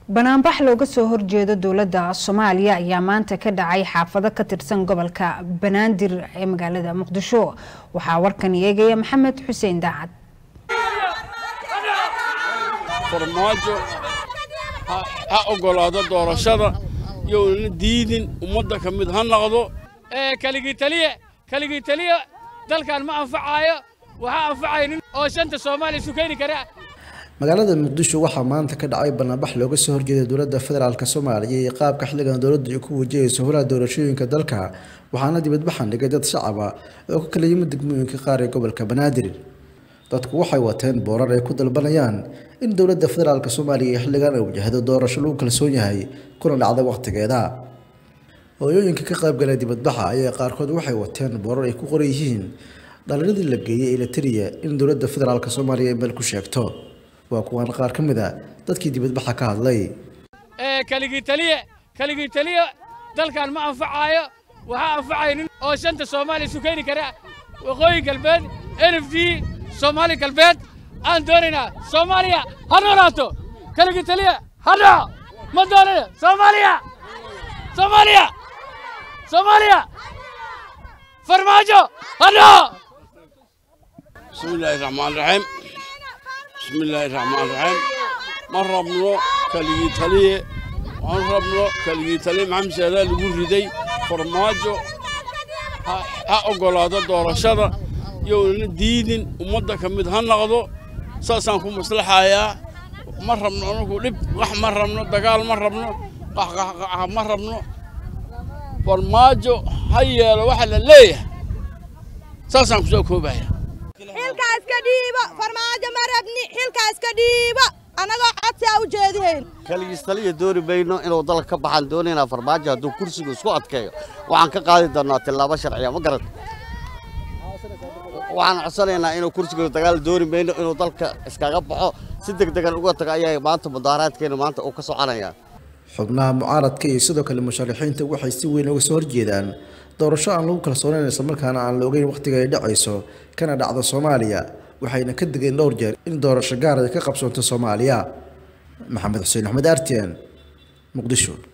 banaanbax looga soo horjeedo dowladda soomaaliya ayaa maanta ka dhacay xaafado ka tirsan gobolka banaadir ee magaalada muqdisho waxaa warkan eegaya maxamed xuseen daacad farmaajo ha ogolaado doorashada youna diidin ummadda ka mid ha noqdo keligii taliye keligii taliye dalkan ma anfacaayo waxaa anfacaya nin oo shanta soomaaliya isu keeni kara magaalada muqdisho waxaa maanta ka dhacay banaanbax looga soo horjeeda dowladda federaalk soomaaliya iyo qaabka xilligan dowladdu ay ku wajahayso howlaha doorashooyinka dalka waxaana dibadbaxan dhigay dad shacaba oo ka kala yimid degmooyinka qaar ee gobolka banaadir dadku waxay wateen boorar ay ku dalbanayaan in dowladda federaalk soomaaliya xilligan ay wajahdo doorasho lagu kalsoon yahay kuna dhacda wakhtigeeda hooyooyinka ka qaybgalay dibadbaxa ayaa qaarkood waxay wateen boorar ay ku qoran yihiin dhalinadii la geeyey eletariya in dowladda federaalk soomaaliya ay meel ku sheegto waa kuwaan qaar ka mid a dadkii dibadbaxa ka hadlay keligii taliye keligii taliye dalkan ma anfacaayo waxaa anfacaya nin oo shanta soomaaliya isu keeni kara waqooyi galbeed n f d soomaali galbeed aan doonaynaa soomaaliya ha noolaato keligii taliye ha dhaco ma doonana soomaaliya soomaaliya soomaaliya farmaajo ha dhaco bismi illaahi raxmaan raxiim bismi illaahi raxmaan raxiim ma rabno keligii taliye ma rabno keligii taliye maxamed saadaa lagu riday farmaajo ha ogolaado doorashada youna diidin ummadda ka mid ha noqdo saasaan ku maslaxayaa ma rabno anagu dhib qax ma rabno dagaal ma rabno qaxqaxqaxa ma rabno farmaajo ha yeelo waxa la leeyahay saasaan ku soo koobaya xilkaas ka dhiibo farmaajo ma rabni xilkaas ka dhiibo annagoo codsi a u jeedihayn kaligiis taliya dooni mayno inuu dalka ka baxaan doonaynaa farmaajo hadduu kursigu isku adkeeyo waxaan ka qaadi doonnaa tillaabo sharciya ma garan waxaan codsanaynaa inuu kursiga dagaal dooni mayno inuu dalka iskaga baxo si deg degan uga tago ayaa maanta mudaaharaadkeena maanta uu ka soconayaa xubnaha mucaaradka iyo sidoo kale musharaxiinta waxay si weyn uga soo horjeedaan doorasho aan lagu kalsoonayn islamarkaana aan la ogeyn wakhtiga ay dhacayso kana dhacdo soomaaliya waxayna ka digeen dhowr jeer in doorasho gaar ay ka qabsoonto soomaaliya maxamed xuseen axmed artian muqdisho